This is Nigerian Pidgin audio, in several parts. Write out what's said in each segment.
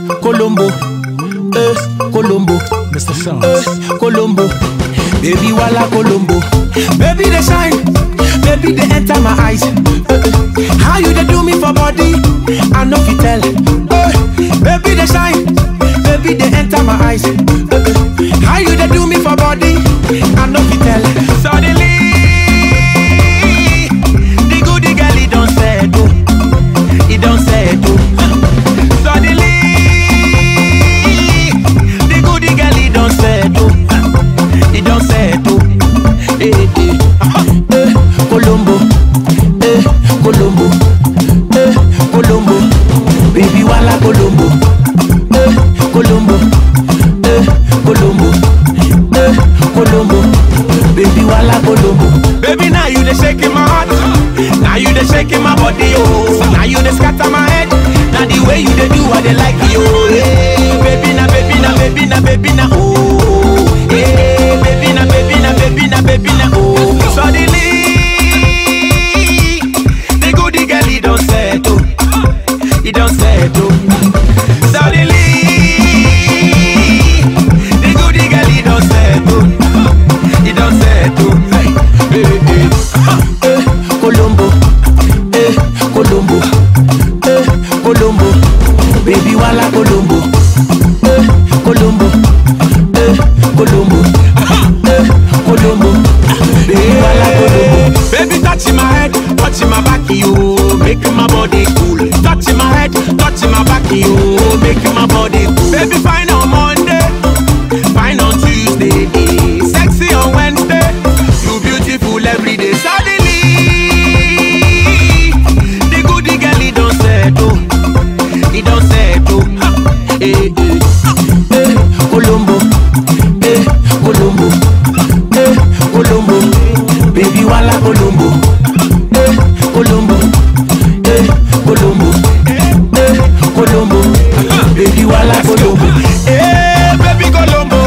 Colombo, eh, Colombo, Mr. eh, Sounds. Colombo, baby wala Colombo, baby they shine, baby they enter my eyes. Eh, how you they do me for body? I know if you tell, eh, baby they shine, baby they enter my eyes. Eh, how you they do me for body? I know if you tell. Suddenly, the goody girl he don't say do, he don't say do. Suddenly, the goody girl he don't say do, he don't say do. Eh eh, eh, Colombo, eh, Colombo, eh, Colombo, baby wala Colombo, eh, Colombo, eh, Colombo, eh, Colombo, baby wala Colombo. Baby now you dey shaking my heart, now you dey shaking my body oh, now you dey scatter my head, now the way you dey do I dey like you oh, hey, baby na baby na baby na baby na oh, hey, baby na baby na baby na baby na oh, suddenly the goody girl he don settle, he don settle, suddenly the goody girl he don settle, he don settle, hey, hey, hey. Eh, Colombo, eh, Colombo, eh, Colombo, baby wala Colombo, eh, Colombo, eh, Colombo, eh, Colombo, baby wala Colombo. Baby touching my head, touching my back, you making my body cool. Touching my head, touching my back, you making my body cool. Baby fine on Monday, fine on Tuesday, eh, sexy on Wednesday, you beautiful every day. Suddenly, the goody girl he don't settle, he don't settle. Eh eh eh, Colombo, eh Colombo, eh Colombo, baby wala Colombo, eh Colombo, eh Colombo, eh Colombo, baby wala Colombo, eh baby Colombo.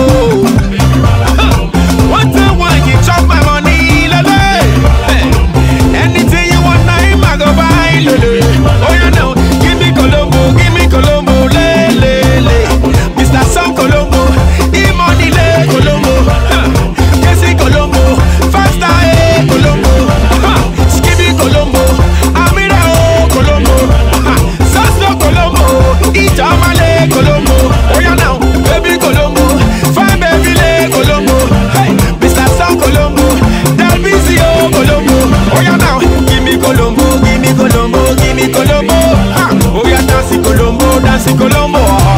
One time when you chop my money, lele. Anything you want, I'm a go buy, lele. Oh, you know, give me Colombo, give me Colombo, le, le, le. Mr. Sam Colombo, e money le Colombo. Kesi Colombo, faster eh Colombo. Ha, Skibby Colombo, Amira oh Colombo. Ha, Sasso Colombo, Itamale Colombo. Oh, you know, baby Colombo, fine baby le Colombo. Hey, Mr. Sam Colombo, Delvisio Colombo. Oh, you know, give me Colombo, give me Colombo, give me Colombo. Ha, oh, yeah, dancing Colombo, dancing Colombo.